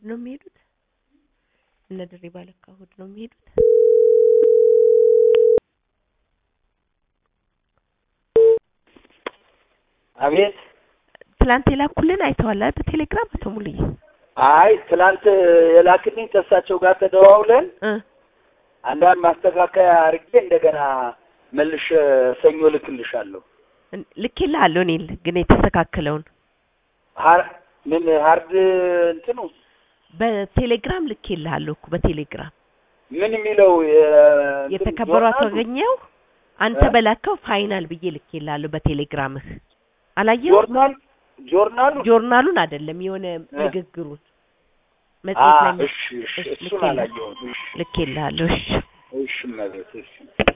ነው የሚሄዱት? እነ ድሪባ ለካ እሑድ ነው የሚሄዱት። አቤት። ትላንት የላኩልን አይተዋል አይደል? በቴሌግራም አቶ ሙሉዬ አይ ትላንት የላክልኝ ከእሳቸው ጋር ተደዋውለን እ አንዳንድ ማስተካከያ አድርጌ እንደገና መልሼ ሰኞ ልክልሻለሁ። ልኬልሃለሁ እኔ ግን የተስተካከለውን ሀር- ምን ሀርድ እንትኑ በቴሌግራም ልኬልሃለሁ እኮ በቴሌግራም ምን የሚለው የ- እንትን የተከበሩ አቶ ጆርናሉ? አገኘው አንተ እ? በላከው ፋይናል ብዬ ልኬልሃለሁ በቴሌግራምህ አላየኸው? ጆርናል ጆርናሉ ጆርናሉን አይደለም የሆነ እ? ንግግሩን አ መጽሔት ላይ እሺ እሺ እሺ፣ እሱን ልኬልሃለሁ አላየሁም። እሺ ልኬልሃለሁ። እሺ እሺ እመቤት እሺ